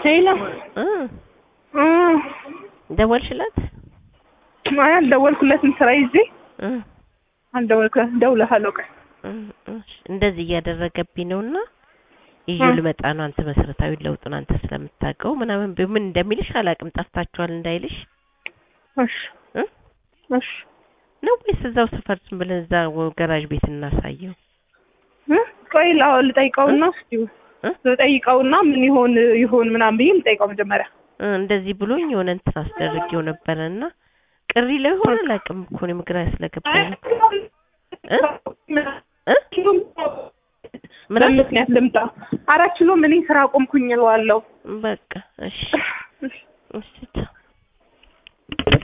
ሄሎ እ እ ደወልሽላት? አይ አልደወልኩለትም ስራ ይዤ እ አልደወልኩለትም። እደውልልሃለሁ ቆይ እ እሺ እንደዚህ እያደረገብኝ ነውና ይዤ እ ልመጣ ነው። አንተ መሰረታዊ ለውጡን አንተ ስለምታውቀው ምናምን ብ- ምን እንደሚልሽ አላውቅም። ጠፍታችኋል እንዳይልሽ እሺ እ እሺ ነው ወይስ እዛው ሰፈር ዝም ብለን እዛ ወ- ገራዥ ቤት እናሳየው? እ ቆይ ላ- ልጠይቀውና እስኪ እ ልጠይቀውና ምን ይሆን ይሆን ምናምን ብዬ ልጠይቀው መጀመሪያ። እ እንደዚህ ብሎኝ የሆነ እንትን አስደርጌው ነበረና ቅሪ ላይ ሆነ አላውቅም እኮ እኔም ግራ ስለገባኝ ነው። እ እ ምን በምን አለ? ምክንያት ልምጣ? አራት ኪሎ ምን ስራ ቆምኩኝ እለዋለሁ። በቃ እሺ እሺ እሺ ቻው።